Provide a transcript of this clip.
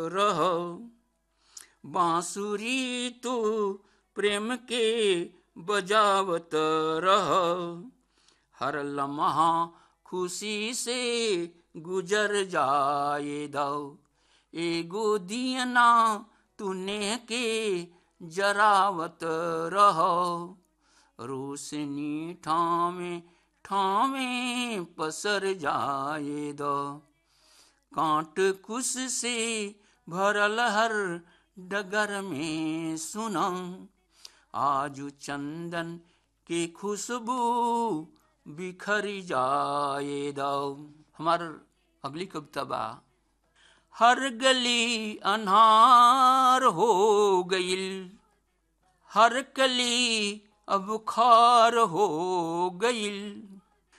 रह बांसुरी तू प्रेम के बजावत रह हर लम्हा खुशी से गुजर जाए दो एगो दियना तूने के जरावत रहो रोशनी ठामे ठामे पसर जाए दो कांट कुश से भरल हर डगर में सुना आजू चंदन की खुशबू बिखर जाए दो हमार अगली कविता बा हर गली अनहार हो गईल हर कली अब खार हो गईल